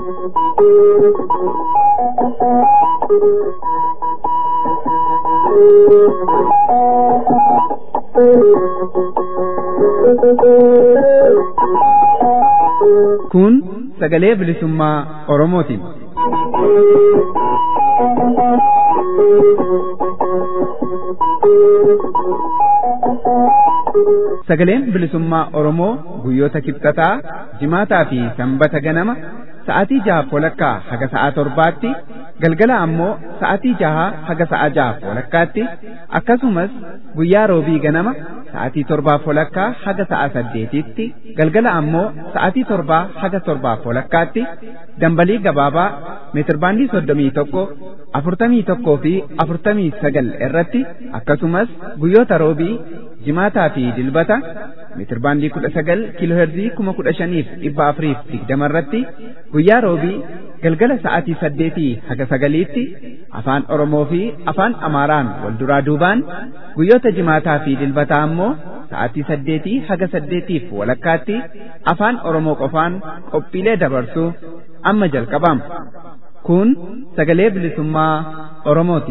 Kun sagalee bilisummaa Oromootiin. Sagaleen bilisummaa Oromoo guyyoota kibxataa, jimaataa fi sanbata ganama sa'aatii jaha walakkaa haga sa'a torbaatti galgala ammoo sa'aatii jaha haga sa'a jaha walakkaatti akkasumas guyyaa roobii ganama sa'aatii torbaa walakkaa haga sa'a saddeetitti galgala ammoo sa'aatii torbaa haga torbaa walakkaatti dambalii gabaabaa meetirbaandii soddomii tokko afurtamii tokkoo fi afurtamii sagal irratti akkasumas guyyoota roobii jimaataa fi dilbata meetirbaandii kudha sagal kiilooherzii kuma kudha shaniif dhibba afuriif digdama irratti guyyaa roobii galgala sa'aatii saddeetii haga sagaliitti afaan Oromoo fi afaan Amaaraan wal duraa duubaan guyyoota jimaataa fi dilbataa ammoo sa'aatii saddeetii haga saddeetiif walakkaatti afaan Oromoo qofaan qophiilee dabarsuu amma jalqabama. Kun sagalee bilisummaa Oromooti.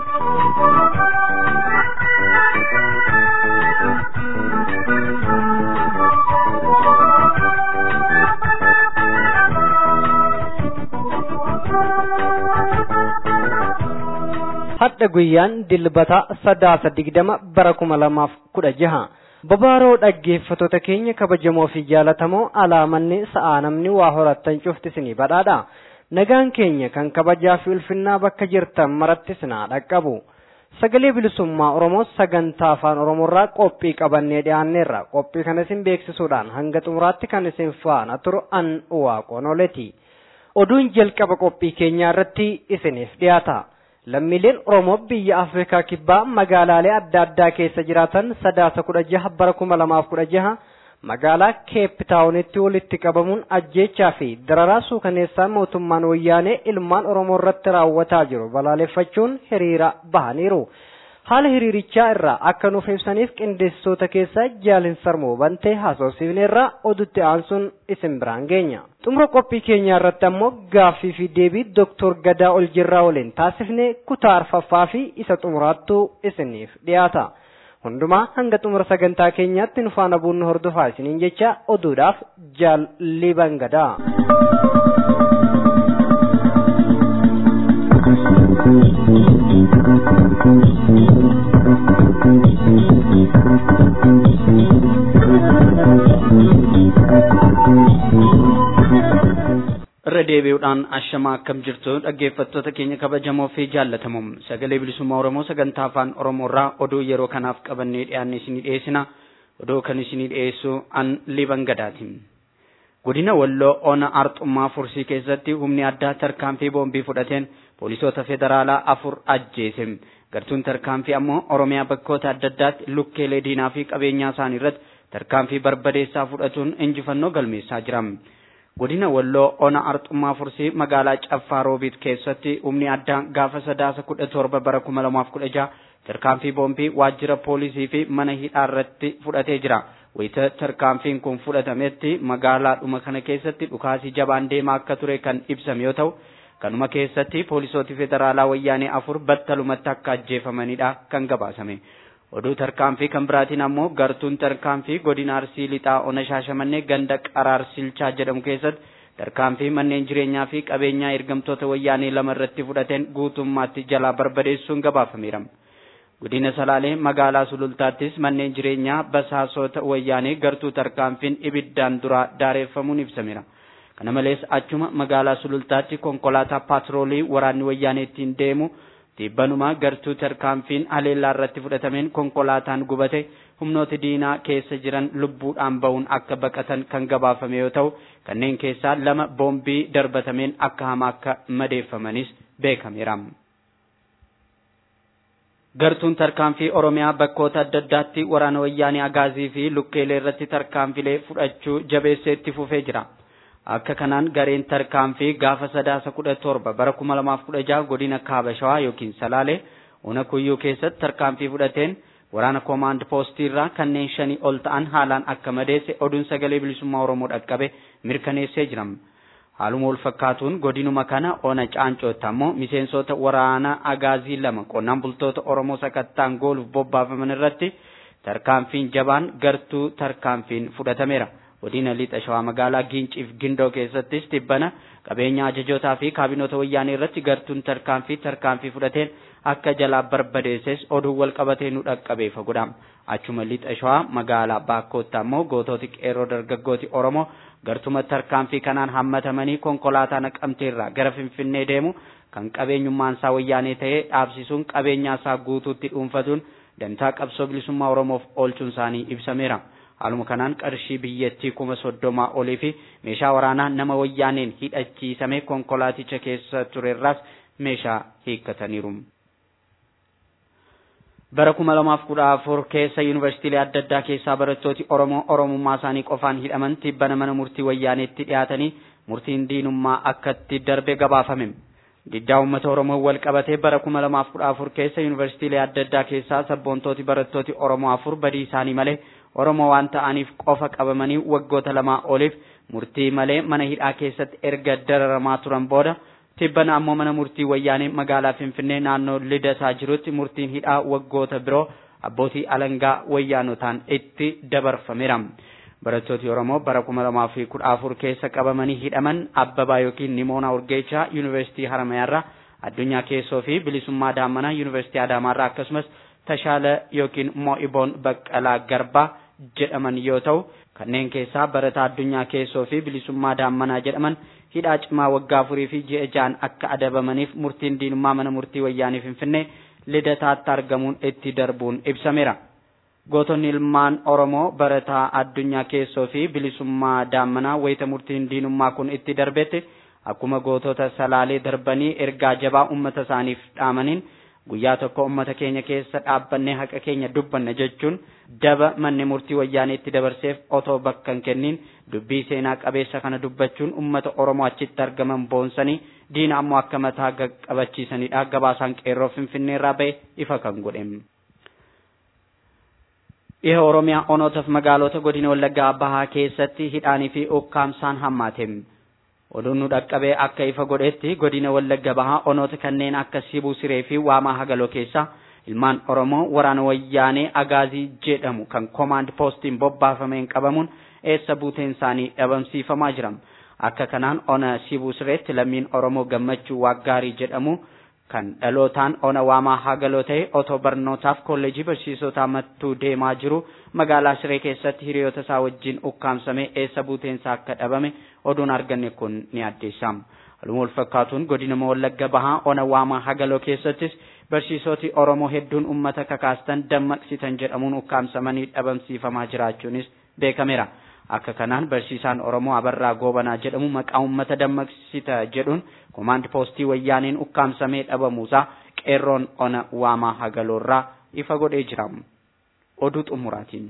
hadha guyyaan dilbata sadaasa digdama bara kuma lamaaf kudha jaha babaaroo dhaggeeffatoota keenya kabajamoo fi jaalatamoo alaamanni sa'aa namni waa horattan cufti isinii badhaadha nagaan keenya kan kabajaa fi ulfinnaa bakka jirtan maratti isinaa dhaqqabu sagalee bilisummaa oromoo sagantaa afaan oromoorraa qophii qabannee dhiyaanneerra qophii kana isin beeksisuudhaan hanga xumuraatti kan isin faana turu an waaqoonoleti oduun jalqaba qophii keenyaa irratti isiniif dhiyaata. lammiileen oromoo biyya afrikaa kibbaa magaalaalee adda addaa keessa jiraatan sadaasa kudha jaha bara kuma lamaaf kudha jaha magaalaa keeptaawunitti walitti qabamuun ajjeechaa fi dararaa suukaneessaa mootummaan wayyaanee ilmaan oromoo irratti raawwataa jiru balaaleffachuun hiriira bahaniiru. haala hiriirichaa irraa akka nuuf ibsaniif qindeessitoota keessaa jaalin sarmoo bantee haasofsiifneerraa odutti aansuun isin biraan geenya. xumura qophii keenyaa irratti ammoo gaaffii fi deebii doktor Gadaa Oljirraa waliin taasifnee kutaa arfaffaa fi isa xumuraattuu isiniif dhiyaata. Hundumaa hanga xumura sagantaa keenyaatti nu faana buunnu hordofaa isiniin jecha oduudhaaf jaal liban gadaa. irra deebi'uudhaan ashamaa akkam jirtu dhaggeeffattoota keenya kabajamoo fi jaallatamoo sagalee bilisummaa oromoo sagantaa afaan oromoorraa oduu yeroo kanaaf qabannee dhiyaanne isinii dhiyeessina oduu kan isinii dhiyeessu an liban gadaati godina walloo ona arxummaa fursii keessatti humni addaa tarkaanfii boombii fudhateen poolisoota federaalaa afur ajjeese gartuun tarkaanfii ammoo oromiyaa bakkoota adda addaatti lukkeelee diinaa fi qabeenyaa isaanii irratti tarkaanfii barbadeessaa fudhatuun injifannoo galmeessaa jira. godina walloo ona arxummaa fursii magaalaa caffaa roobiit keessatti humni addaa gaafa sadaasa kudha torba bara kuma lamaaf kudha jaha tarkaanfii boombii waajjira poolisii fi mana hidhaa irratti fudhatee jira wayita tarkaanfiin kun fudhatametti magaalaadhuma kana keessatti dhukaasii jabaan deemaa akka ture kan ibsame yoo ta'u kanuma keessatti poolisooti federaalaa wayyaanee afur battalumatti akka ajjeefamanidha kan gabaasame. oduu tarkaanfii kan biraatiin ammoo gartuun tarkaanfii godina arsii lixaa ona shaashamannee ganda qaraar silchaa jedhamu keessatti tarkaanfii manneen jireenyaa fi qabeenyaa ergamtoota wayyaanee lama irratti fudhateen guutummaatti jalaa barbadeessuun gabaafameera. godina salaalee magaalaa sulultaattis manneen jireenyaa basaasota wayyaanee gartuu tarkaanfiin ibiddaan dura daareeffamuun ibsameera. kana malees achuma magaalaa sulultaatti konkolaataa paatroolii waraanni wayyaanee ittiin deemu Dhibbanuma gartuu tarkaanfiin haleellaa irratti fudhatameen konkolaataan gubate humnooti diinaa keessa jiran lubbuudhaan bahuun akka baqatan kan gabaafame yoo ta'u kanneen keessaa lama boombii darbatameen akka hamaa akka madeeffamanis beekameera. Gartuun tarkaanfii Oromiyaa bakkoota adda addaatti waraana wayyaanee agaazii fi lukkeelee irratti tarkaanfilee fudhachuu jabeessee itti fufee jira. akka kanaan gareen tarkaanfii gaafa sadaasa kudha torba bara kuma lamaaf kudha jaha godina kaaba shawaa yookiin salaalee ona kuyyuu keessatti tarkaanfii fudhateen waraana koomaand poostii irraa kanneen shanii ol ta'an haalaan akka madeesse oduun sagalee bilisummaa oromoo dhaqqabe mirkaneessee jira. haaluma wal fakkaatuun godinuma kana ona caancootti ammoo miseensota waraana agaazii lama qonnaan bultoota oromoo sakattaan gooluuf bobbaafaman irratti tarkaanfiin jabaan gartuu tarkaanfiin fudhatameera. godina lixa shawaa magaalaa giinciif gindoo keessattis tibbana qabeenya ajajootaa fi kaabinoota wayyaanee irratti gartuun tarkaanfii tarkaanfii fudhateen akka jalaa barbadeesses oduu wal qabatee nu dhaqqabeefa godhama achuma lixa shawaa magaalaa baakkootti ammoo gootooti qeerroo dargaggooti oromoo gartuma tarkaanfii kanaan hammatamanii konkolaataa naqamteerraa gara finfinnee deemu kan qabeenyummaan isaa wayyaanee ta'ee dhaabsisuun qabeenyaa isaa guutuutti dhuunfatuun dantaa qabsoo bilisummaa oromoof oolchuun isaanii ibsameera. haaluma kanaan qarshii biyyattii kuma soddomaa olii fi meeshaa waraanaa nama wayyaaneen hidhachiisame konkolaaticha keessa turerraas meeshaa hiikkataniiru. bara kuma lamaaf kudha afur keessa yuunivarsiitiilee adda addaa keessaa barattooti oromoo oromummaa isaanii qofaan hidhaman tibbana mana murtii wayyaaneetti dhiyaatanii murtiin diinummaa akkatti darbe gabaafame. diddaa uummata oromoo wal qabatee bara kuma lamaaf kudha afur keessa yuunivarsiitiilee adda addaa keessaa sabboontooti barattooti oromoo afur badii isaanii malee oromoo waan ta'aniif qofa qabamanii waggoota lamaa oliif murtii malee mana hidhaa keessatti erga dararamaa turan booda tibbana ammoo mana murtii wayyaanee magaalaa finfinnee naannoo lidataa jirutti murtiin hidhaa waggoota biroo abbootii alangaa wayyaanotaan itti dabarfameera. barattooti oromoo bara kuma lamaa fi kudha afur keessa qabamanii hidhaman abbabaa yookiin nimoonaa urgeechaa yuunivarsiitii haramayaarraa addunyaa keessoo fi bilisummaa daammanaa yuunivarsiitii adaamaarraa akkasumas tashaala yookiin moo'iboon baqqalaa garbaa jedhaman yoo ta'u kanneen keessaa barataa addunyaa keessoo fi bilisummaa daammanaa jedhaman hidhaa cimaa waggaa afurii fi ji'a ja'an akka adabamaniif murtiin diinummaa mana murtii wayyaanii finfinnee lidataatti argamuun itti darbuun ibsameera. gootonni ilmaan oromoo barataa addunyaa keessoo fi bilisummaa daammanaa wayita murtiin diinummaa kun itti darbetti akkuma gootota salaalee darbanii ergaa jabaa ummata isaaniif dhaamaniin guyyaa tokko ummata keenya keessa dhaabbannee haqa keenya dubbanna jechuun daba manni murtii wayyaanee itti dabarseef otoo bakka hin kennin dubbii seenaa qabeessa kana dubbachuun ummata oromoo achitti argaman boonsanii diina ammoo akka mataa qabachiisanidha gabaasaan qeerroo finfinneerraa ba'e ifa kan godhe. Dhiha Oromiyaa onootaaf magaalota godina Wallaggaa Bahaa keessatti hidhaanii fi ukkaamsaan hammaate. Oduun nu dhaqqabee akka ifa godhetti godina Wallagga Bahaa onoota kanneen akka Sibuu Siree fi Waamaa Hagaloo keessa ilmaan Oromoo waraana wayyaanee Agaazii jedhamu kan koomaand poostiin bobbaafameen qabamuun eessa buuteen isaanii dhabamsiifamaa jiram. Akka kanaan ona Sibuu Sireetti lammiin Oromoo gammachuu Waaggaarii jedhamu kan dhalootaan ona waamaa hagaloo ta'e otoo barnootaaf kolleejii barsiisotaa mattuu deemaa jiru magaalaa Siree keessatti hiriyoota isaa wajjin ukkaamsamee eessa buuteensaa akka dhabame oduun arganne kun ni addeessa. Haluma wal fakkaatuun godina Wallagga Bahaa ona waamaa hagaloo keessattis barsiisoti Oromoo hedduun uummata kakaastan dammaqsitan jedhamuun ukkaamsamanii dhabamsiifamaa jiraachuunis beekameera. Akka kanaan barsiisaan Oromoo Abarraa Goobanaa jedhamu maqaa uummata dammaqsita jedhuun koomaand poostii wayyaaneen ukkaamsamee dhabamuusaa qeerroon ona waamaa hagaloorraa ifa godhee jira. Oduu xumuraatiin.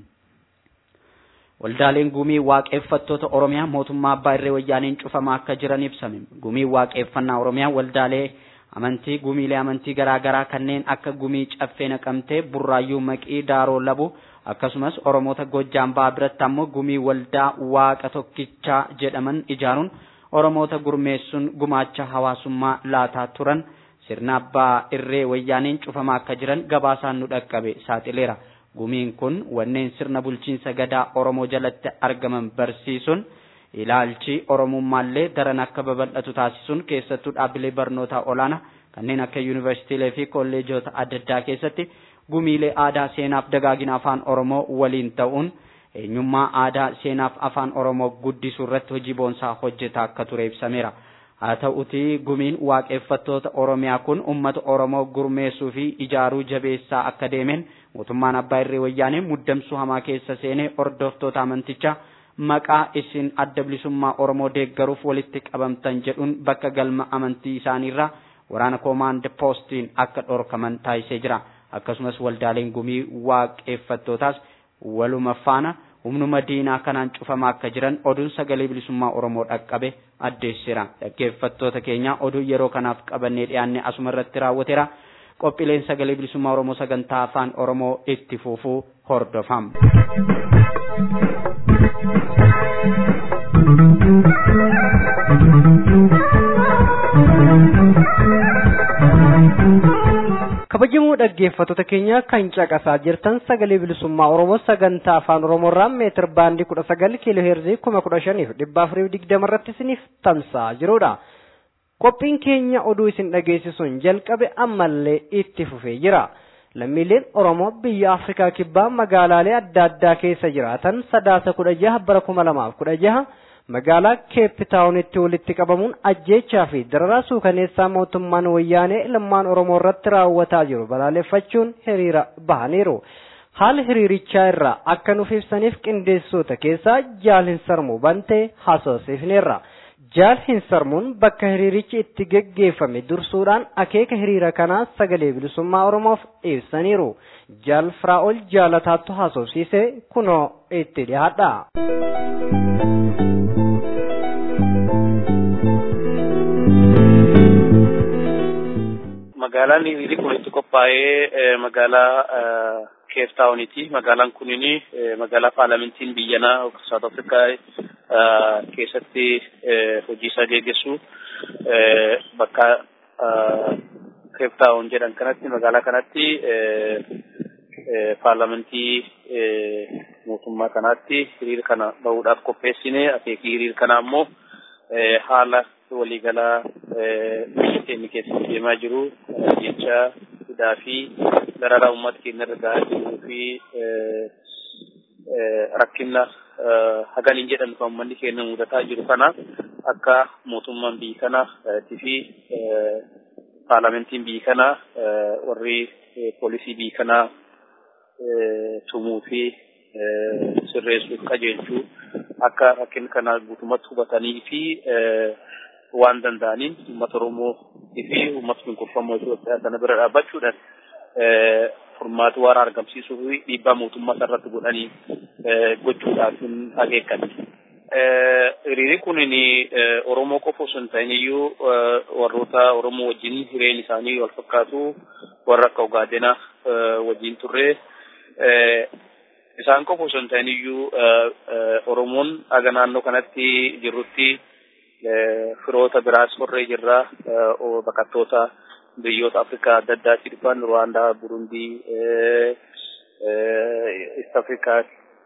Waldaaleen gumii waaqeffattoota Oromiyaa mootummaa abbaa irree wayyaaneen cufamaa akka jiran ibsame. Gumii waaqeffannaa Oromiyaa waldaalee amantii gumiilee amantii garaa garaa kanneen akka gumii caffee naqamtee burraayyuu maqii daaroo labu akkasumas oromoota gojjaan ba'aa biratti ammoo gumii waldaa waaqa tokkichaa jedhaman ijaaruun oromoota gurmeessuun gumaacha hawaasummaa laataa turan sirna abbaa irree wayyaaneen cufamaa akka jiran gabaasaan nu dhaqqabe saaxileera. Gumiin kun wanneen sirna bulchiinsa gadaa oromoo jalatti argaman barsiisuun ilaalchi oromummaallee daran akka babal'atu taasisuun keessattuu dhaabbilee barnootaa olaanaa kanneen akka yuunivarsiitiilee fi kolleejota adda addaa keessatti gumiilee aadaa seenaaf dagaagina afaan oromoo waliin ta'uun eenyummaa aadaa seenaaf afaan oromoo guddisuu irratti hojii boonsaa hojjetaa akka ture ibsameera. Haa ta'utii gumiin waaqeffattoota oromiyaa kun uummata oromoo gurmeessuu fi ijaaruu jabeessaa akka deemeen mootummaan abbaa irree wayyaanee muddamsuu hamaa keessa seenee hordoftoota amantichaa maqaa isin adda bilisummaa oromoo deeggaruuf walitti qabamtan jedhuun bakka galma amantii isaaniirraa waraana koomaand poostiin akka dhorkaman taasisee jira. akkasumas waldaaleen gumii waaqeffattootaas waluma faana humnuma diinaa kanaan cufamaa akka jiran oduun sagalee bilisummaa oromoo dhaqqabe addeessira dhaggeeffattoota keenya oduu yeroo kanaaf qabannee dhiyaanne asuma irratti raawwateera qophiileen sagalee bilisummaa oromoo sagantaa afaan oromoo itti fufuu hordofam. kabajamoo dhaggeeffattoota keenya kan caqasaa jirtan sagalee bilisummaa oromoo sagantaa afaan oromoorraa meetir baandii kudha sagal kiiloo heerzii kuma kudha shaniif dhibba afurii digdama irratti isiniif tamsa'aa jirudha. Qophiin keenya oduu isin dhageessisuun jalqabe ammallee itti fufee jira. Lammiileen Oromoo biyya Afrikaa kibbaa magaalaalee adda addaa keessa jiraatan sadaasa kudha jaha bara kuma lamaaf kudha jaha magaalaa keepitaawunitti walitti qabamuun ajjeechaa fi dararaa suukaneessaa mootummaan wayyaanee ilmaan oromoo irratti raawwataa jiru balaaleffachuun hiriira bahaniiru. Haala hiriirichaa irraa akka nuuf ibsaniif qindeessitoota keessaa jaal hin sarmuu bantee haasofsiifneerra. Jaal hin sarmuun bakka hiriirichi itti geggeeffame dursuudhaan akeeka hiriira kanaa sagalee bilisummaa oromoof ibsaniiru. Jaal Firaa'ol jaalataattu haasofsiise kunoo itti dhiyaadha. magaalaan hiriirri kun itti qophaa'ee magaalaa keeftaawuniiti. Magaalaan kunini magaalaa paarlamentiin biyyanaa South Afrikaa keessatti hojii isaa geggeessu bakka keeftaawun jedhan kanatti magaalaa kanatti paarlamentii mootummaa kanaatti hiriira kana bahuudhaaf qopheessine akeekii hiriira kana ammoo haala waliigalaa biyya keenya keessatti deemaa jiru jecha hidhaa fi dararaa uummata keenya irra gahaa jiruu fi rakkina hagaliin jedhan kan uummanni keenya mudataa jiru kana akka mootummaan biyya kanaatii fi paarlamentiin biyya kanaa warri poolisii biyya kanaa tumuu fi sirreessuuf qajeelchuu akka rakkina kana guutummaatti hubatanii fi waan danda'aniin uummata Oromoo fi uummata cunqurfamoo Itoophiyaa kana bira dhaabbachuudhaan furmaata waaraa argamsiisuu fi dhiibbaa mootummaa irratti godhanii gochuudhaaf akeekan. Hiriirri kun Oromoo qofa osoo hin ta'in iyyuu warroota Oromoo wajjin hireen isaanii wal fakkaatu warra akka Ogaadenaa wajjin turre isaan qofa osoo hin ta'in iyyuu Oromoon aga naannoo kanatti jirrutti firoota biraas horree jirra baqattoota biyyoota Afrikaa adda addaatti dhufan Ruwaandaa, Burundii, East Afrikaa,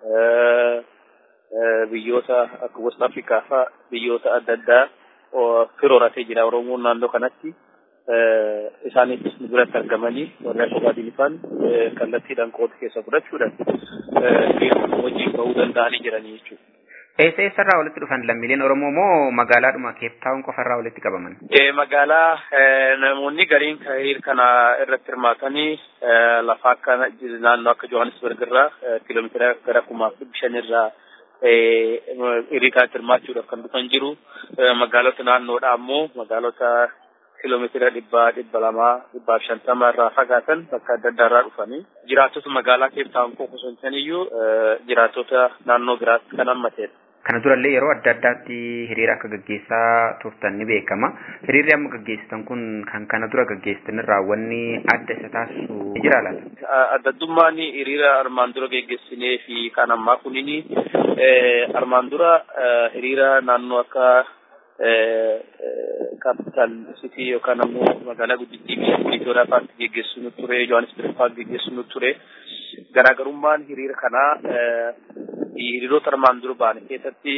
biyyoota akka West Afrikaa fa'a biyyoota adda addaa firooratee jira Oromoon naannoo kanatti. isaanis nu biratti argamanii warri akka baadilifaan kallattiidhaan qooda keessa fudhachuudhaan wajjin bahuu danda'anii jiranii jechuudha. Eessa eessarraa walitti dhufan lammiileen Oromoo moo magaalaadhuma Keeptaawun qofarraa walitti qabaman? Magaalaa namoonni gariin hiriira kana irratti hirmaatanii lafa akka naannoo akka Johannesburg irraa kiiloomeetira gara kumaaf dhibbi shanirraa hiriira kanatti hirmaachuudhaaf kan dhufan jiru. Magaalota naannoodhaa ammoo magaalota kiiloomeetira dhibba dhibba lamaa dhibbaaf shantama irraa fagaatan bakka adda addaa irraa dhufanii jiraattota magaalaa keeftaawun qofa osoo hin ta'in iyyuu jiraattota naannoo biraatti kan hammateedha. Kana durallee yeroo adda addaatti hiriira akka gaggeessaa turtan ni beekama. Hiriirri amma gaggeessitan kun kan kana dura gaggeessitan irraa wanni adda isa taasisu jira laata? Addaddummaan hiriira armaan dura geggeessinee fi kan ammaa kunini armaan dura hiriira naannoo akka capital city yookaan ammoo magaalaa guddittii biyya Itoophiyaa fa'aatti geggeessu nu ture Johannesburg fa'aatti geggeessu nu ture garaagarummaan hiriira kanaa hiriirota armaan dura ba'an keessatti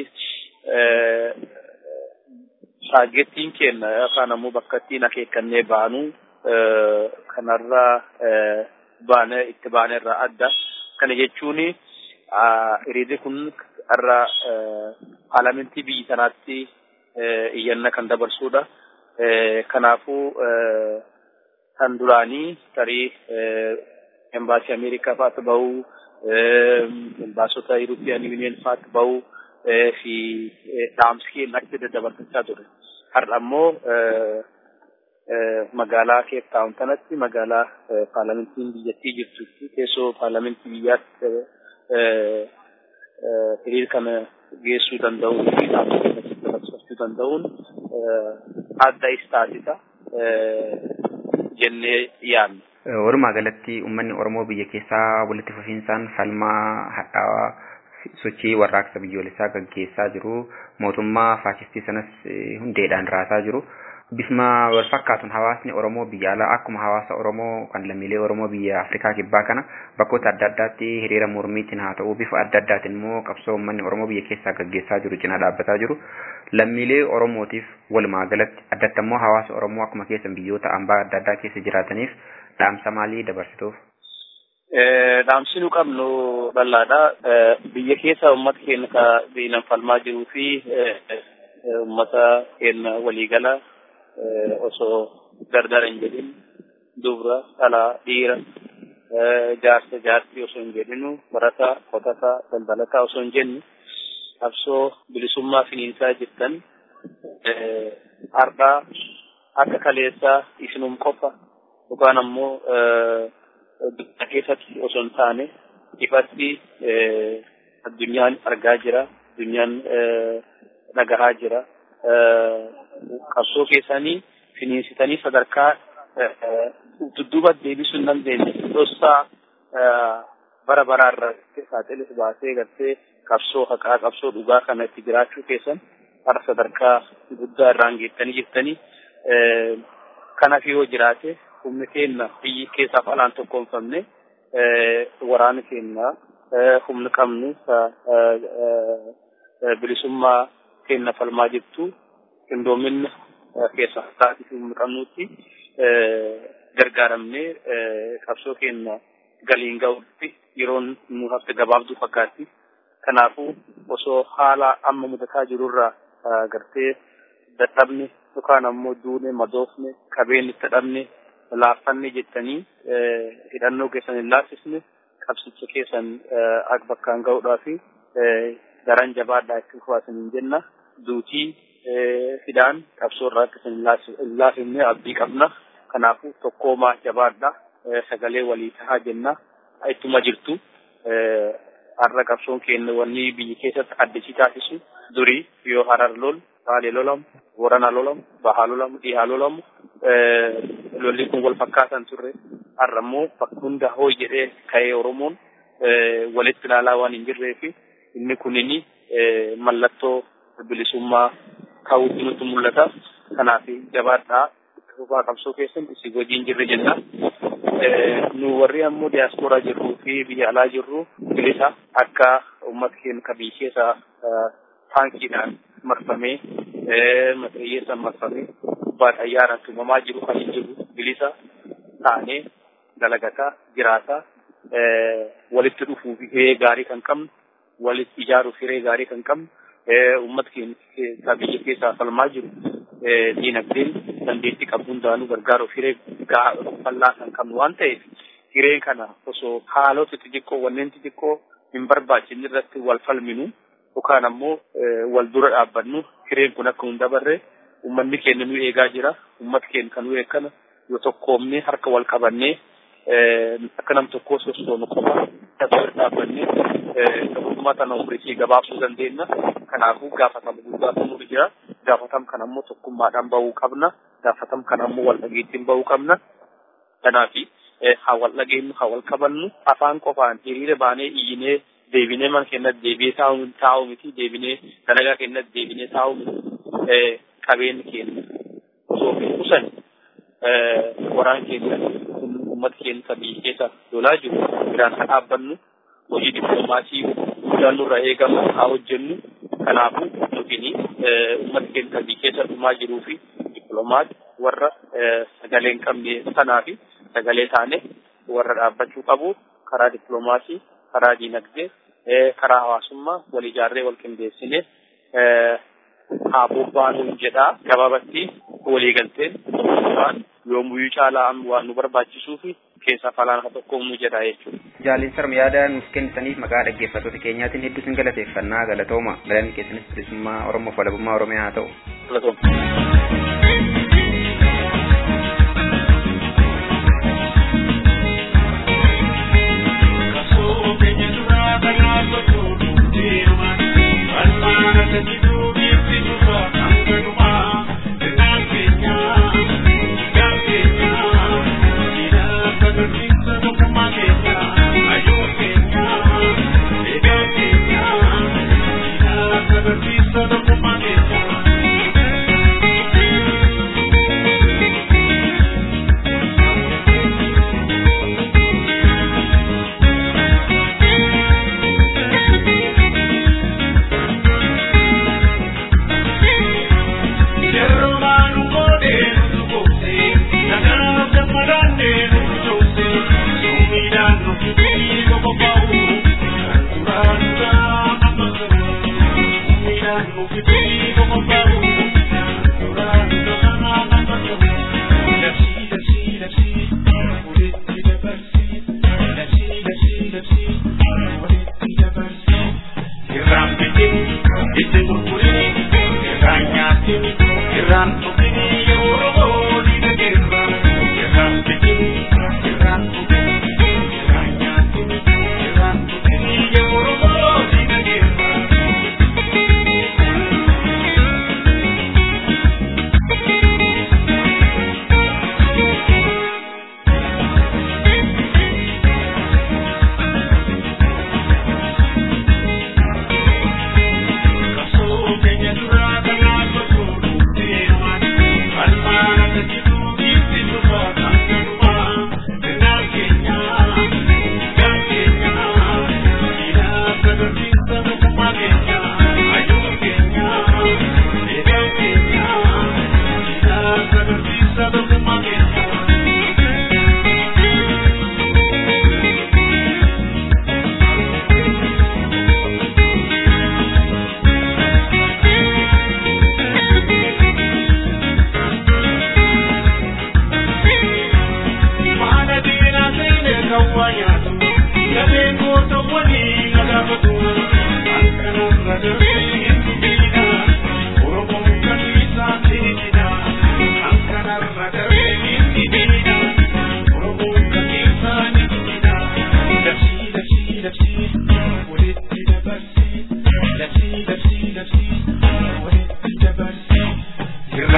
taagettiin kenna yookaan ammoo bakka ittiin akeekkannee baanu kanarraa baane itti baane irraa adda kana jechuun hiriirri kun irra paarlamentii biyya sanaatti iyyanna kan dabarsudha. Kanaafuu kan duraanii tarii embaasii Ameerikaa fa'aatti bahuu, embaasota Yuroopiyaan Yuuniyen fa'aatti bahuu fi dhaamsi keenya achi daddabarfachaa ture. Har'a ammoo magaalaa Keeptaawun kanatti magaalaa paarlamentiin biyyattii jirtu teessoo paarlamentii biyyaatti hiriira kana geessuu danda'uu fi dhaamsa dabarsachuu danda'uun adda is taasisa jennee yaadna. Walumaa galatti uummanni Oromoo biyya keessaa walitti fufiinsaan falmaa hadhaawaa sochii warraaqsa biyyoolessaa gaggeessaa jiru mootummaa faashistii sanas hundeedhaan raasaa jiru bifuma wal fakkaatuun hawaasni Oromoo biyya alaa akkuma hawaasa Oromoo kan lammiilee Oromoo biyya Afrikaa kibbaa kana bakkoota adda addaatti hiriira mormiitiin haa ta'u bifa adda addaatiin immoo qabsoo uummanni Oromoo biyya keessaa gaggeessaa jiru cinaa dhaabbataa jiru. Lammiilee Oromootiif walumaa galatti addatti immoo hawaasa Oromoo akkuma keessan biyyoota ambaa adda addaa keessa jiraataniif dhaamsa maalii dabarsituuf? Dhaamsi nu qabnu bal'aadha. Biyya keessa uummata keenya ka diinan falmaa jiruu fi uummata keenya waliigala osoo gargar hin jedhin dubra dhalaa dhiira jaarsa jaartii osoo hin jedhinu barataa qotataa daldalataa osoo hin jennu qabsoo bilisummaa finiinsaa jirtan har'aa akka kaleessaa isinum qofa yookaan ammoo biyya keessatti osoo hin taane ifatti addunyaan argaa jira addunyaan dhagahaa jira qabsoo keessanii finiinsitanii sadarkaa dudduuba deebisuu hin dandeenye dhossaa bara baraa irratti saaxilis baasee gartee qabsoo haqaa qabsoo dhugaa kana itti jiraachuu keessan har'a sadarkaa guddaa irraan geettanii jirtanii kanaaf yoo jiraate humni keenya biyyi keessaaf alaan tokkoomfamne waraana keenya humni qabnu bilisummaa keenya falmaa jirtu qindoominna keessa taasisuu humni qabnutti gargaaramne qabsoo keenya galiin ga'utti yeroon nu hafte gabaabduu fakkaatti. Kanaafuu osoo haala amma mudataa jirurraa gartee dadhabne yookaan ammoo duune madoofne qabeenyi itti dhabne laaffanne jettanii hidhannoo keessan hin laaffisne qabsicha keessan akka bakkaan ga'uudhaa fi daran jabaadhaa itti fufaasan hin jenna duutii fidaan qabsoo irraa akka hin laafifne abdii qabna kanaafuu tokkoomaa jabaadhaa sagalee walii tahaa jenna ittuma jirtu har'a qabsoon keenya wanni biyya keessatti addisi taasisu durii yoo harar lol baalee lolamu borana lolamu bahaa lolamu dhihaa lolamu lolli kun wal fakkaatan turre har'a immoo bakka hunda hoo jedhee ka'ee oromoon walitti ilaalaa waan hin jirree fi inni kunini mallattoo bilisummaa ta'uutti nutti mul'ata kanaaf jabaadhaa fufaa qabsoo keessan isin wajjin jirre jenna. nu warri ammoo diyaasporaa jirruu fi biyya alaa jirru bilisa akka uummata keenya ka biyya keessa taankiidhaan marfamee maxxiyyeessaan marfamee gubbaa xayyaaraan tumamaa jiru kan hin jiru bilisa taanee dalagataa jiraataa walitti dhufuu fi hiree gaarii kan qabnu walitti ijaaruuf hiree gaarii kan qabnu uummata keenya biyya keessaa falmaa jiru diinagdeen dandeettii qabdu hundaanuu gargaaruuf hiree bal'aa kan qabnu waan ta'eef hiree kana osoo haalota xixiqqoo wanneen xixiqqoo hin barbaachisne irratti wal falminu yookaan ammoo wal dura dhaabbannu hireen kun akka hin dabarre uummanni keenya nu eegaa jira uummata keenya kan nu eeggana yoo tokkoomne harka wal qabannee akka nam tokkoo sosoonu qofa dura dhaabbannee tokkummaa tana umriitii gabaabsuu dandeenya kanaafuu gaafatama guddaatu nu jira gaafatam kan ammoo tokkummaadhaan bahuu qabna gaafatam kan ammoo wal dhageettiin bahuu qabna kanaafi haa wal dhageenyu haa wal qabannu afaan qofaan hiriira baanee iyyinee deebinee mana keenyatti deebi'ee taa'u taa'u miti deebinee dalagaa keenyatti deebinee taa'u miti qabeenyi keenya osoo hin qusan waraan keenya uummata keenya biyya keessa lolaa jiru biraan haa dhaabbannu hojii dippiloomaasii guddaan nurra eegamu haa hojjennu kanaafuu nutini uummata keenya biyya keessa dhumaa jiruu fi dippiloomaat warra sagalee hin qabne sanaa fi sagalee taane warra dhaabbachuu qabu karaa dippiloomaasii karaa diinagdee karaa hawaasummaa wal ijaarree wal qindeessine haa bobbaanuun jedhaa gabaabatti waliigalteen waan yoomuyyuu caalaa waan nu barbaachisuu fi keessaa falaan haa tokkoomnu jedha jechuudha. Jaaliin sarma yaada nuuf kennitaniif maqaa dhaggeeffattoota keenyaatiin hedduu sin galateeffannaa galatooma galanni keessanis bilisummaa Oromoof walabummaa Oromiyaa haa ta'u. Galatooma. Thank you.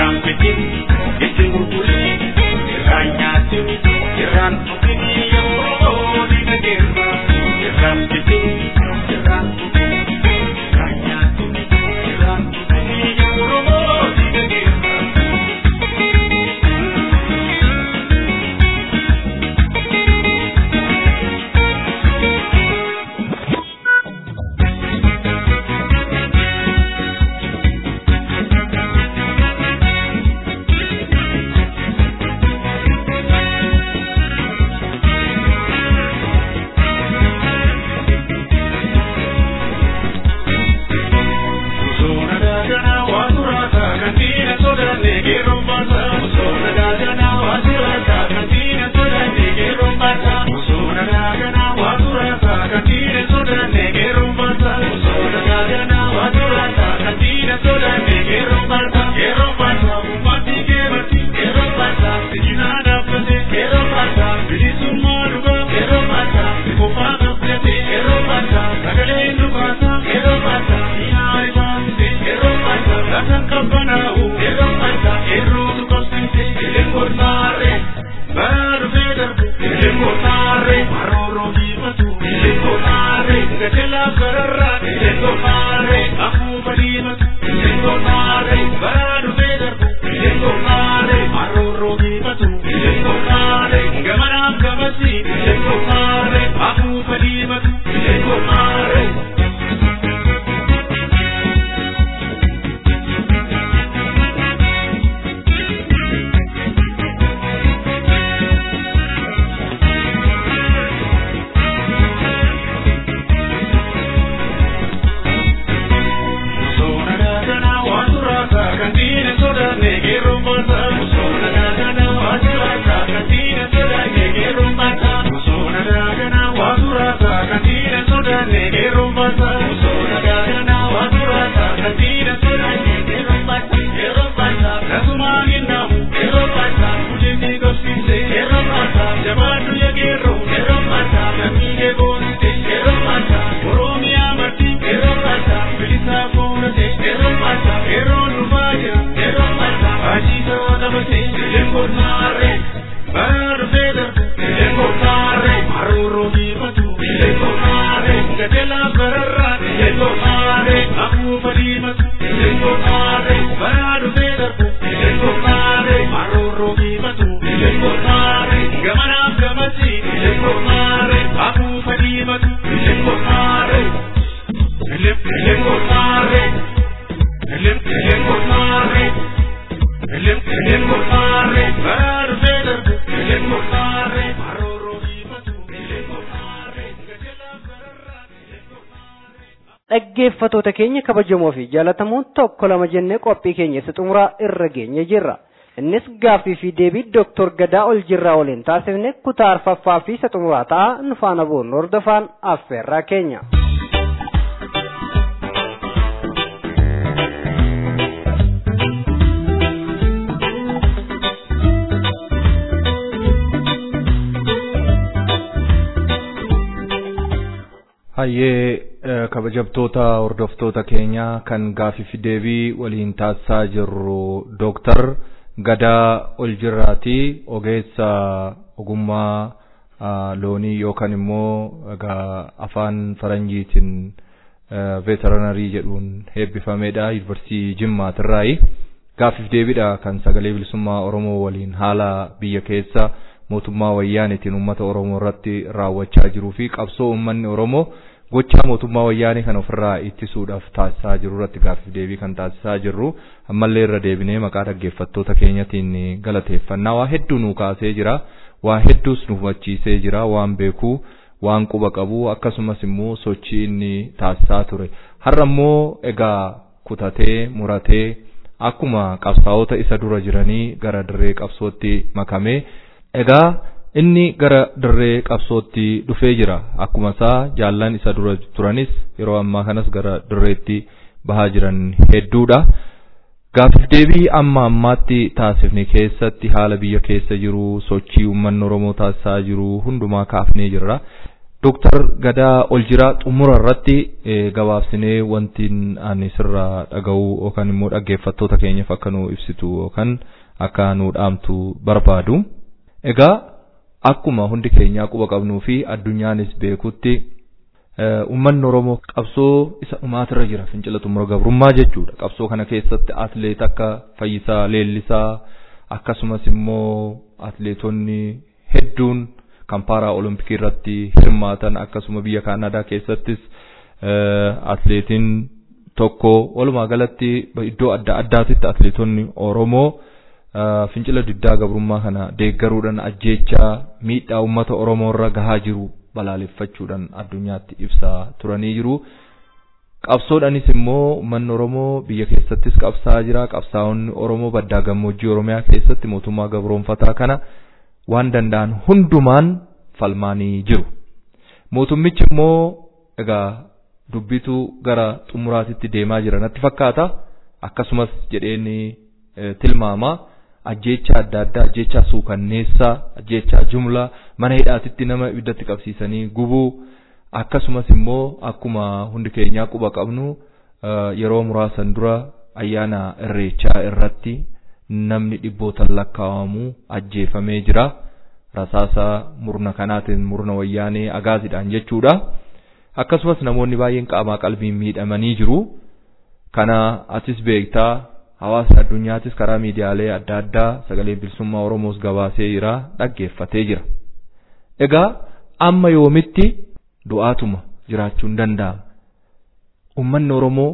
dhaggeeffatoota keenya kabajamoo fi jaalatamoo tokko lama jennee qophii keenya isa xumuraa irra geenye jirra. Innis gaaffii fi deebii Dooktor Gadaa ol jirraa waliin taasifne kutaa arfaffaa fi isa xumuraa ta'a nu faana boonnu hordofaan affeerraa keenya. hayyee kabajamtoota hordoftoota keenya kan gaaffii fi deebii waliin taasisaa jirru dooktar gadaa ol jirraati ogeessa ogummaa loonii yookaan immoo egaa afaan faranjiitiin veterinarii jedhuun eebbifameedha yuunivarsiitii jimmaatirraayi gaaffiif deebiidha kan sagalee bilisummaa oromoo waliin haala biyya keessa mootummaa wayyaanitiin uummata oromoo irratti raawwachaa jiruu fi qabsoo uummanni oromoo gochaa mootummaa wayyaanii kan ofirraa ittisuudhaaf taasisaa jiru irratti gaaffiif deebii kan taasisaa jirru ammallee irra deebinee maqaa dhaggeeffattoota keenyatiin galateeffannaa waa hedduu nuu kaasee jira waa hedduus nu hubachiisee jira waan beekuu waan quba qabu akkasumas immoo sochii inni taasisaa ture har'a immoo egaa kutatee muratee akkuma qabsaa'ota isa dura jiranii gara dirree qabsootti makamee egaa inni gara dirree qabsootti dhufee jira akkuma isaa jaallan isa dura turanis yeroo ammaa kanas gara dirreetti bahaa jiran hedduudha. Gaaffiif deebii amma ammaatti taasifne keessatti haala biyya keessa jiru sochii uummanni Oromoo taasisaa jiru hundumaa kaafnee jirra. Dooktar Gadaa ol jira xumura irratti gabaabsinee wanti ani sirraa dhaga'u yookaan immoo dhaggeeffattoota keenyaaf akka nu ibsitu yookaan akka nu dhaamtu barbaadu. Egaa akkuma hundi keenyaa quba qabnuu fi addunyaanis beekutti uummanni Oromoo qabsoo isa dhumaatirra jira fincila xumura gabrummaa jechuudha. Qabsoo kana keessatti atleet akka Fayyisaa Leellisaa akkasumas immoo atleetonni hedduun kan paaraa olompikii irratti hirmaatan akkasuma biyya kaanadaa keessattis atleetiin tokko walumaa galatti iddoo adda addaatitti atleetonni oromoo fincila diddaa gabrummaa kana deeggaruudhaan ajjeechaa miidhaa uummata oromoo irra gahaa jiru balaaleffachuudhaan addunyaatti ibsaa turanii jiru. Qabsoodhanis immoo uummanni Oromoo biyya keessattis qabsaa'aa jira. Qabsaa'onni Oromoo baddaa gammoojjii Oromiyaa keessatti mootummaa gabroonfataa kana waan danda'an hundumaan falmaanii jiru. Mootummichi immoo egaa dubbitu gara xumuraatitti deemaa jira natti fakkaata. Akkasumas jedheen tilmaama ajjeechaa adda addaa ajjeechaa suukanneessaa ajjeechaa jumlaa mana hidhaatitti nama ibiddatti qabsiisanii gubuu akkasumas immoo akkuma hundi keenyaa quba qabnu yeroo muraasan dura ayyaana irreechaa irratti namni dhibbootan lakkaa'amu ajjeefamee jira. rasaasa murna kanaatiin murna wayyaanee agaaziidhaan jechuudha. Akkasumas namoonni baay'een qaamaa qalbiin miidhamanii jiru. Kana atis beektaa hawaasni addunyaatis karaa miidiyaalee adda addaa sagalee bilisummaa Oromoos gabaasee jira dhaggeeffatee jira. Egaa amma yoomitti du'aatuma jiraachuun danda'ama. Uummanni Oromoo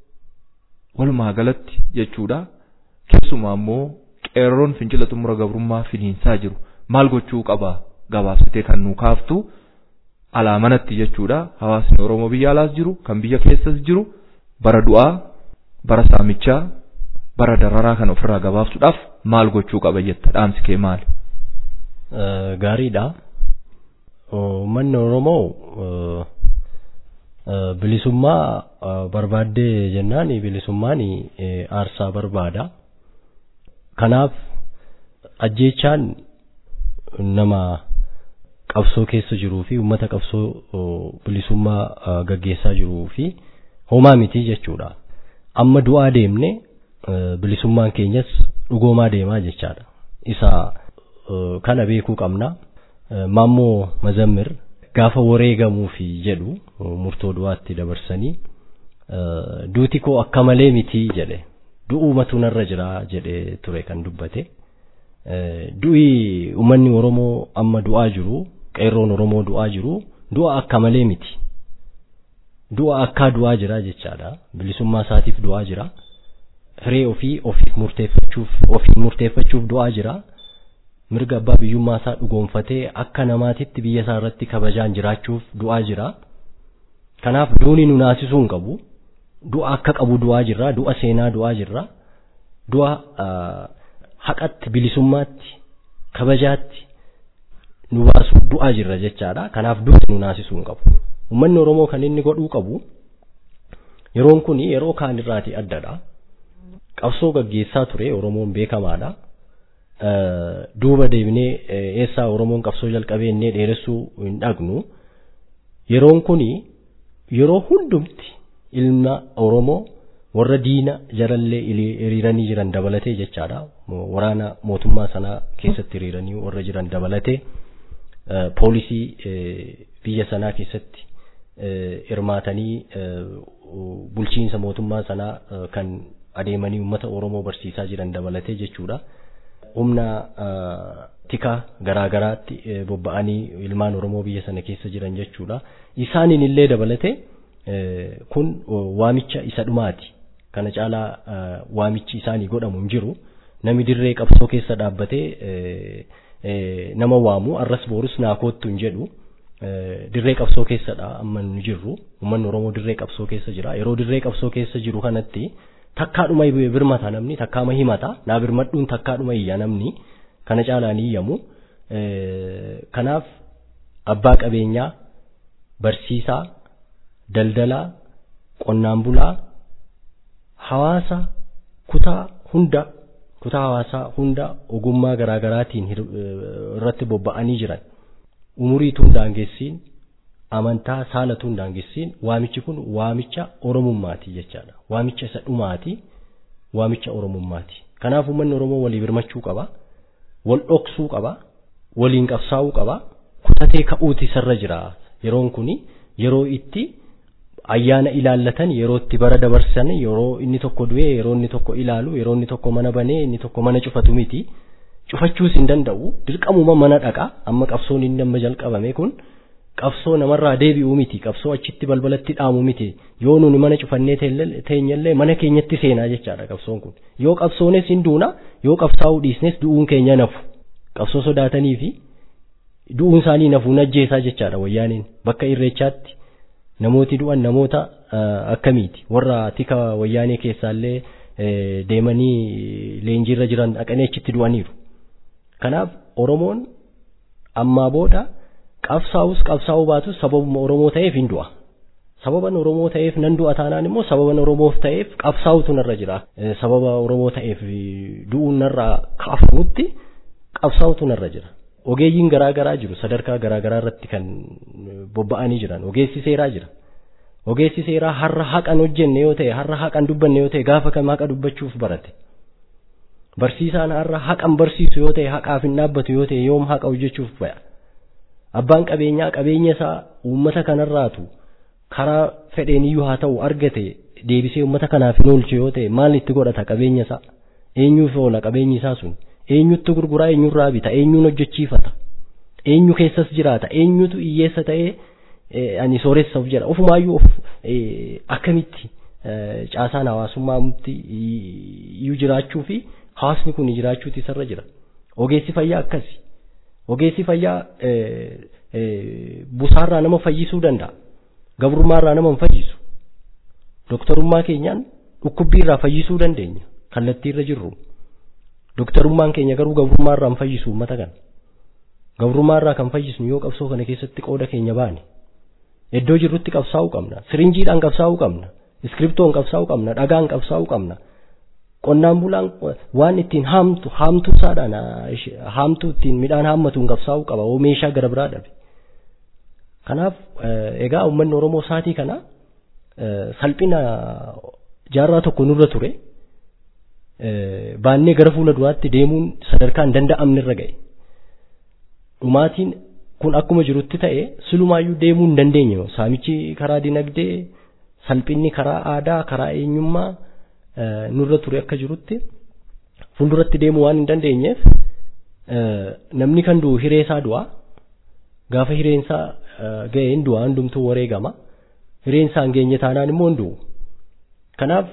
walumaa galatti jechuudha. Keessumaa immoo qeerroon fincila xumura gabrummaa finiinsaa jiru. maal gochuu qaba gabaabsitee kan nu kaaftu alaa manatti jechuudha hawaasni oromoo biyya alaas jiru kan biyya keessas jiru bara du'aa bara saamichaa bara dararaa kan ofirraa gabaabsuudhaaf maal gochuu qaba jetta dhaamsi kee maali. Gaariidha. Uummanni Oromoo bilisummaa barbaaddee jennaan bilisummaan aarsaa barbaada. Kanaaf ajjeechaan nama qabsoo keessa jiruu fi uummata qabsoo bilisummaa gaggeessaa jiruu fi homaa miti jechuudha. Amma du'aa deemne bilisummaan keenyas dhugoomaa deemaa jechaadha. Isa kana beekuu qabna. Maammoo Mazammir gaafa wareegamuufi jedhu murtoo du'aatti dabarsanii duuti koo akka malee miti jedhe du'uumatu narra jira jedhe ture kan dubbate. du'i uummanni Oromoo amma du'aa jiru qeerroon Oromoo du'aa jiru du'a akka malee miti. Du'a akkaa du'aa jira jechaadha. Bilisummaa isaatiif du'aa jira. Hiree ofii ofiif murteeffachuuf ofiin murteeffachuuf du'aa jira. Mirga abbaa biyyummaa isaa dhugoonfatee akka namaatitti biyya isaa irratti kabajaan jiraachuuf du'aa jira. Kanaaf duuni nu naasisuu hin qabu. Du'a akka qabu du'aa jirra. Du'a seenaa du'aa jirra. Du'a haqatti bilisummaatti kabajaatti nu baasu du'aa jirra jechaadha. Kanaaf duuti nu naasisuu hin qabu. Uummanni Oromoo kan inni godhuu qabu yeroon kun yeroo kaan irraati addadha. Qabsoo gaggeessaa ture Oromoon beekamaadha. Duuba deebinee eessaa Oromoon qabsoo jalqabee innee dheeressuu hin dhaqnu. Yeroon kun yeroo hundumti ilma Oromoo warra diina jarallee hiriiranii jiran dabalatee jechaadha. Waraana mootummaa sanaa keessatti hiriiranii warra jiran dabalatee poolisii biyya sanaa keessatti hirmaatanii bulchiinsa mootummaa sanaa kan adeemanii uummata Oromoo barsiisaa jiran dabalatee jechuudha. Humna tikaa garaa garaatti bobba'anii ilmaan Oromoo biyya sana keessa jiran jechuudha. Isaaniin illee dabalatee kun waamicha isa dhumaati. Kana caalaa waamichi isaanii godhamu hin jiru. Nami dirree qabsoo keessa dhaabbatee nama waamu arras boorus naa koottu hin jedhu. Dirree qabsoo keessadha amma nu jirru. Uummanni Oromoo dirree qabsoo keessa jira. Yeroo dirree qabsoo keessa jiru kanatti takkaadhuma birmata namni takkaama himata. Naa birmadhuun takkaadhuma iyya namni. Kana caalaa ni iyyamu. Kanaaf abbaa qabeenyaa, barsiisaa, daldalaa, qonnaan bulaa, hawaasa kutaa hunda kutaa hawaasaa hunda ogummaa garaa garaatiin irratti bobba'anii jiran umurii tun daangeessiin amantaa saalatu hin daangessiin waamichi kun waamicha oromummaati jechaadha. Waamicha isa dhumaati waamicha oromummaati. Kanaaf uummanni Oromoo walii birmachuu qaba. Wal dhoksuu qaba. Waliin qabsaa'uu qaba. Kutatee ka'uuti isarra jira. Yeroon kuni yeroo itti ayyaana ilaallatan yeroo itti bara dabarsan yeroo inni tokko du'e yeroo inni tokko ilaalu yeroo inni tokko mana banee inni tokko mana cufatu miti. Cufachuus hin danda'u. Dirqamuma mana dhaqa. Amma qabsoon inni amma jalqabame kun. qabsoo namarraa deebi'uu miti qabsoo achitti balbalatti dhaamu miti yoo nuni mana cufannee teenyallee mana keenyatti seenaa jechaadha qabsoon kun yoo qabsoones hin duuna yoo qabsaa'uu dhiisnes du'uun keenya nafu qabsoo sodaatanii fi du'uun isaanii nafuun ajjeesaa jechaadha wayyaaniin bakka irreechaatti namooti du'an namoota akkamiiti warra tika wayyaanee keessaallee deemanii leenjiirra jiran dhaqanii achitti du'aniiru kanaaf oromoon ammaa booda qabsaa'us qabsaa'uu baatus sababuma Oromoo ta'eef hin du'a. Sababan Oromoo ta'eef nan du'a taanaan immoo sababan Oromoof ta'eef qabsaa'utu narra jira. Sababa Oromoo ta'eef du'uun narraa kaafamutti qabsaa'utu narra jira. Ogeeyyiin garaa garaa jiru sadarkaa garaa garaa irratti kan bobba'anii jiran ogeessi seeraa jira. Ogeessi seeraa har'a haqan hojjenne yoo ta'e har'a haqan dubbanne yoo ta'e gaafa kam haqa dubbachuuf barate. Barsiisaan har'a haqan barsiisu yoo ta'e haqaaf hin dhaabbatu yoo ta'e yoom haqa hojjechuuf ba'a. abbaan qabeenyaa qabeenya isaa uummata kanarraatu karaa fedheeniyyuu haa ta'u argate deebisee uummata kanaaf hin oolchu yoo ta'e maal itti godhata qabeenya isaa eenyuuf oola qabeenyi isaa sun eenyutti gurguraa eenyurraa bita eenyuun hojjechiifata eenyu keessas jiraata eenyutu hiyyeessa ta'ee ani sooressaaf jedha ofumaayyuu of akkamitti caasaan hawaasummaatti iyyuu jiraachuu fi hawaasni kun jiraachuuti isarra jira ogeessi fayyaa akkasi ogeessi fayyaa busaarraa nama fayyisuu danda'a gabrummaarraa nama hin fayyisu doktorummaa keenyaan dhukkubbiirraa fayyisuu dandeenya kallattiirra jirru doktorummaan keenya garuu gabrummaarraa hin fayyisu uummata kana gabrummaarraa kan fayyisnu yoo qabsoo kana keessatti qooda keenya baane iddoo jirrutti qabsaa'uu qabna sirinjiidhaan qabsaa'uu qabna iskiriptoon qabsaa'uu qabna dhagaan qabsaa'uu qabna qonnaan bulaan waan ittiin haamtu haamtuu isaadhaan haamtuu ittiin midhaan haammatuun qabsaa'uu qaba oo meeshaa gara biraa dhabe. Kanaaf egaa uummanni Oromoo isaatii kana salphina jaarraa tokko nurra ture baannee gara fuula duraatti deemuun sadarkaa hin danda'amne irra ga'e. Dhumaatiin kun akkuma jirutti ta'e silumaayyuu deemuu hin dandeenye saamichi karaa dinagdee salphinni karaa aadaa karaa eenyummaa nurra ture akka jirutti fuulduratti deemuu waan hin dandeenyeef namni kan du'u hiree isaa du'a gaafa hireen isaa ga'e hin du'a hundumtuu wareegama hireen isaa hin geenye taanaan immoo hin du'u kanaaf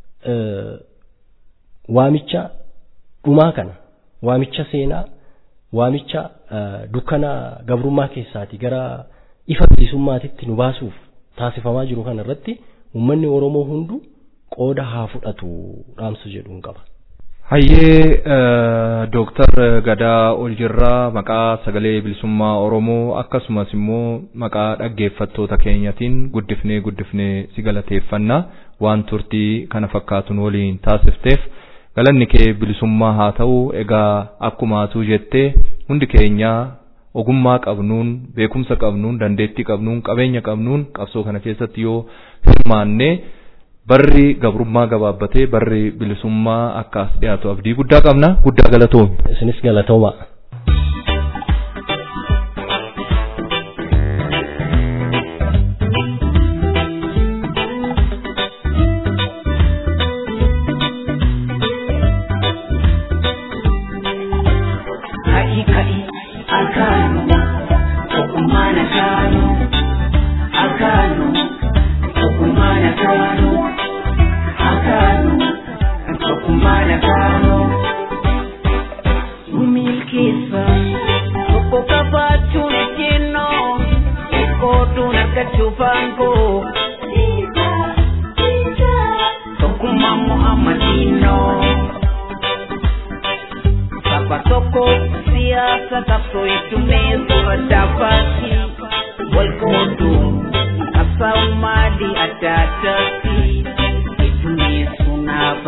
waamicha dhumaa kana waamicha seenaa waamicha dukkana gabrummaa keessaati gara ifa bilisummaatitti nu baasuuf taasifamaa jiru kana irratti uummanni Oromoo hundu qooda haa fudhatu dhaamsa jedhuun qaba. Hayyee Dooktar Gadaa Oljirraa maqaa sagalee bilisummaa Oromoo akkasumas immoo maqaa dhaggeeffattoota keenyatiin guddifnee guddifnee si galateeffanna waan turtii kana fakkaatuun waliin taasifteef galanni kee bilisummaa haa ta'u egaa akkuma atuu jettee hundi keenya ogummaa qabnuun beekumsa qabnuun dandeettii qabnuun qabeenya qabnuun qabsoo kana keessatti yoo hirmaanne barri gabrummaa gabaabbatee barri bilisummaa akka as dhiyaatu abdii guddaa qabna guddaa galatoomi. Isinis galatooma.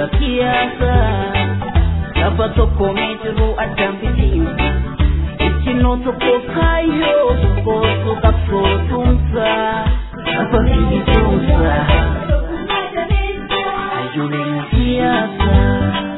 Lafa tokko meetiruu addaan biti. Itti ejjennoo tokko kaayyoo tokkootu qabsoo tumsa lafa fiigituusa hayyooleen siyaasaa.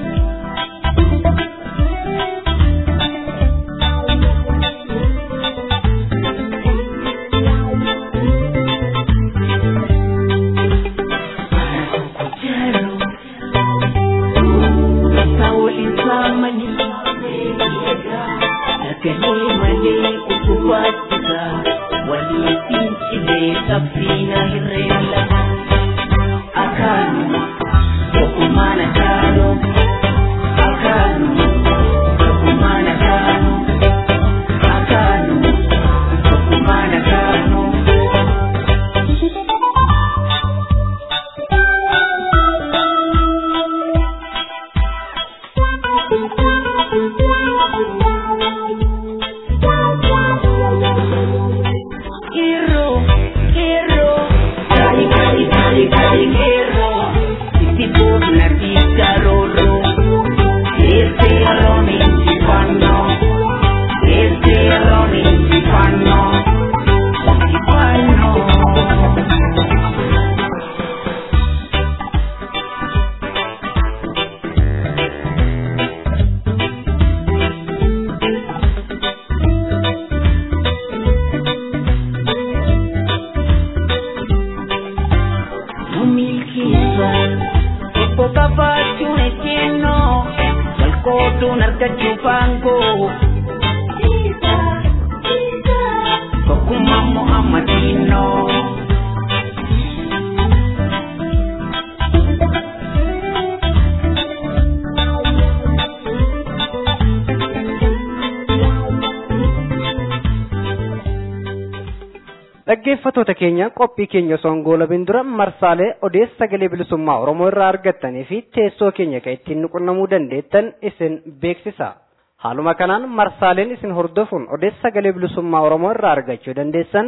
dhaggeeffatoota keenya qophii keenya osoo hin goolabin dura marsaalee odeessa sagalee bilisummaa oromoo irraa argattanii fi teessoo keenya kan ittiin nuqunnamuu dandeettan isin beeksisa haaluma kanaan marsaaleen isin hordofuun odeessa sagalee bilisummaa oromoo irraa argachuu dandeessan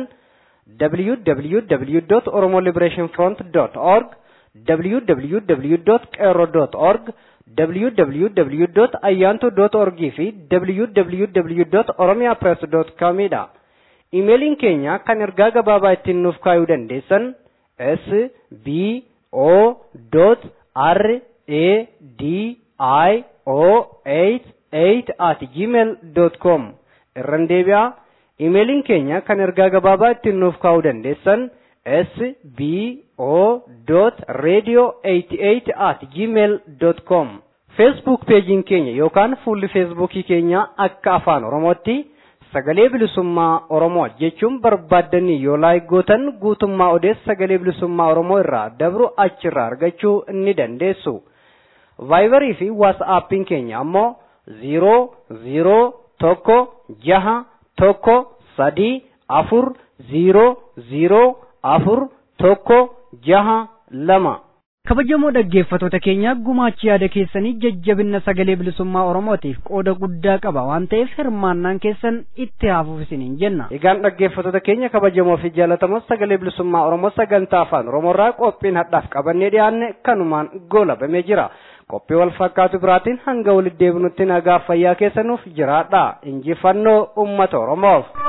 www.oromoliberationfront.org www.qero.org www.ayyanto.org fi www.oromiapress.com dha. Imeeliin keenya kan ergaa gabaabaa ittiin nuuf kaayuu dandeessan s b o r a d i o 88 at gmail com irran deebi'aa imeeliin keenya kan ergaa gabaabaa ittiin nuuf kaayuu dandeessan s b o radio 88 at gmail com feesbuuk peejiin keenya yookaan fuulli feesbuukii keenya akka afaan oromootti sagalee bilisummaa oromoo jechuun barbaaddanii yoo laayik gootan guutummaa odeessa sagalee bilisummaa oromoo irraa dabru achirraa argachuu ni dandeessu. vaayibarii fi waasaappiin keenya ammoo ziiroo ziiroo tokko jaha tokko sadii afur ziiroo ziiroo afur tokko jaha lama. kabajamoo dhaggeeffatoota keenya gumaachi yaada keessanii jajjabinna sagalee bilisummaa oromootiif qooda guddaa qaba waan ta'eef hirmaannaan keessan itti haafuuf isiniin jenna. Egaan dhaggeeffatoota keenya kabajamoo fi jaallatamoo sagalee bilisummaa oromoo sagantaa afaan oromoorraa qophiin hadhaaf qabannee dhiyaanne kanumaan goolabamee jira. Qophii wal fakkaatu biraatiin hanga walitti deebinutti nagaa fayyaa keessanuuf jiraadha. Injifannoo uummata oromoof.